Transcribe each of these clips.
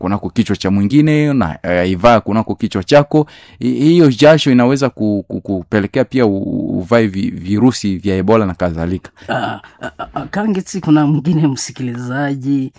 kunako kichwa cha mwingine na aivaa kunako kichwa chako hiyo jasho inaweza ku, ku, kupelekea pia uvae vi, virusi vya ebola na kadhalika uh, uh, kangeti kuna mwingine msikilizaji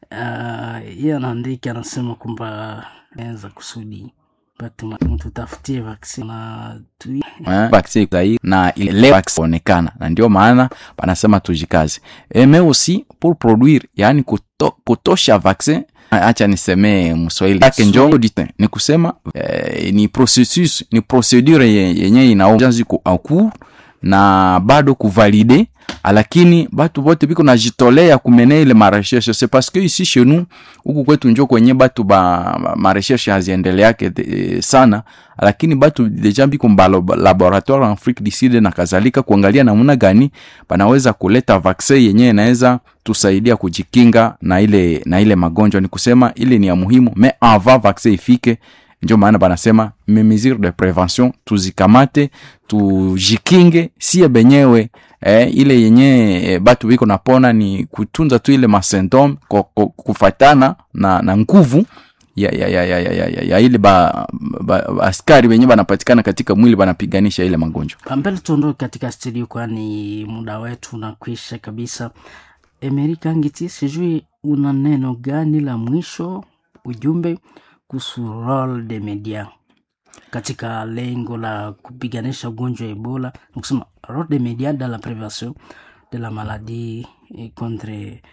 uh, iye anaandika anasema kwamba naweza kusudi mtutafutie vaksini na tu vaccin sahi na ile onekana na ndio maana panasema tujikaze mais aussi pour produire yani kuto, kutosha vaccin acha nisemee mswahili yake njo ni kusema eh, ni processus ni procedure yenye inaanza ku na bado kuvalide lakini batu bote biko najitolea kumene ile marecherche c'est parce que ici chez nous huku kwetu njo kwenye batu ba marecherche haziendeleake sana lakini batu deja biko mba laboratoire en Afrique du Sud na kadhalika kuangalia namna gani panaweza kuleta vaccin yenye inaweza tusaidia kujikinga na ile na ile magonjwa ni kusema ile ni ya muhimu mais avant vaccin ifike ndio maana banasema mesure de prevention tuzikamate tujikinge sie benyewe eh, ile yenye eh, batu biko napona ni kutunza tu ile masymptome kufatana na, na nguvu ya, ya, ya, ya, ya, ya, ya ile ba, ba, ba askari wenye banapatikana katika mwili banapiganisha ile magonjwa mbele tuondoke katika studio kwani muda wetu unakwisha kabisa emerika ngiti sijui una neno gani la mwisho ujumbe kuhusu role de media katika lengo la kupiganisha ugonjwa wa ebola nikusema role de media dans la prévention de la maladie contre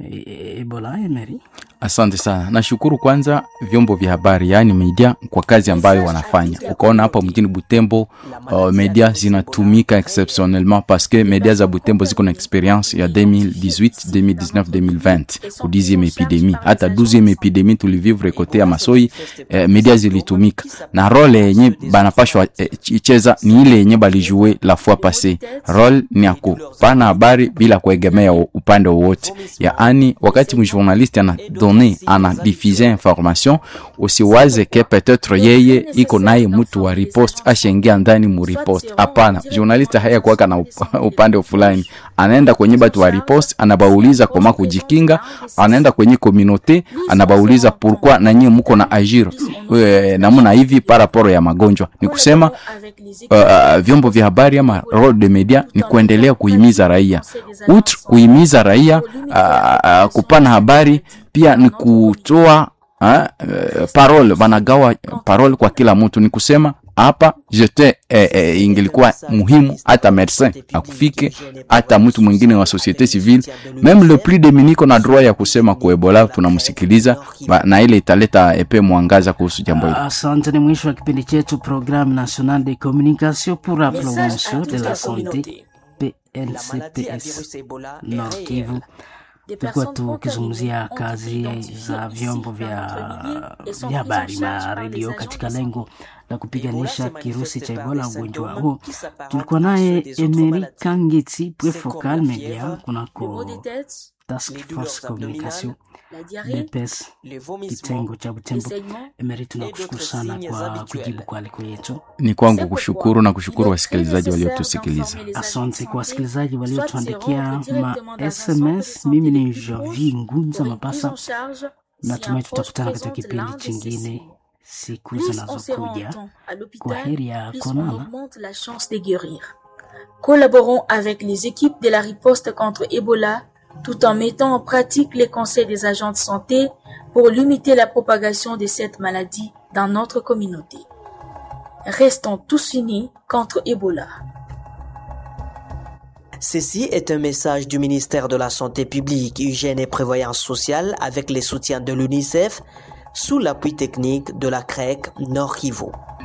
ebola emery asante sana nashukuru kwanza vyombo vya habari yaani media kwa kazi ambayo wanafanya ukaona hapa mjini butembo uh, media zinatumika exceptionnellement parce que media za butembo ziko na experience ya 2018 2019 2020 ku 10e epidemie hata 12e epidemie tulivivre kote ya masoi eh, media zilitumika na role yenye banapashwa eh, icheza ni ile yenye balijue la fois passé role ni ya kupana habari bila kuegemea upande wowote yaani wakati mjournaliste ana donne ana diffuse information usiwaze ke peut-être yeye iko naye mtu wa ripost ashaingia ndani mu ripost hapana journaliste haya kuwaka na upande fulani anaenda kwenye batu wa ripost anabauliza koma kujikinga anaenda kwenye communauté anabauliza pourquoi nanyie muko na agir e, namuna hivi paraporo ya magonjwa ni kusema uh, vyombo vya habari ama role de media ni kuendelea kuhimiza raia outre kuhimiza raia uh, uh, kupana habari pia ni kutoa uh, parole wanagawa parole kwa kila mtu ni kusema hapa jete eh, eh, ingelikuwa muhimu hata medecin akufike hata mtu mwingine wa societe civile meme le plus deminiko na droit ya kusema kuebola tunamsikiliza na ile italeta epe mwangaza kuhusu jambo hili asante ni mwisho wa kipindi chetu programme national de communication pour la promotion de la santé pncps nord kivu tulikuwa tukizungumzia kazi za vyombo vya vya habari na redio katika lengo la kupiganisha kirusi cha ebola ugonjwa huo tulikuwa naye emeri kangeti prefocal media kunako task force communication bps kitengo cha butembo emeri tunakushukuru sana kwa kujibu kwa aliko yetu ni kwangu kushukuru na kushukuru wasikilizaji waliotusikiliza asante kwa wasikilizaji waliotuandikia ma sms mimi ni javi ngunza mapasa natumai tutakutana katika kipindi chingine siku zinazokuja kwa heri ya konana Collaborons avec les équipes de la riposte contre Ebola tout en mettant en pratique les conseils des agents de santé pour limiter la propagation de cette maladie dans notre communauté. Restons tous unis contre Ebola. Ceci est un message du ministère de la Santé publique, Hygiène et Prévoyance sociale avec les soutiens de l'UNICEF sous l'appui technique de la CREC Nord Kivu.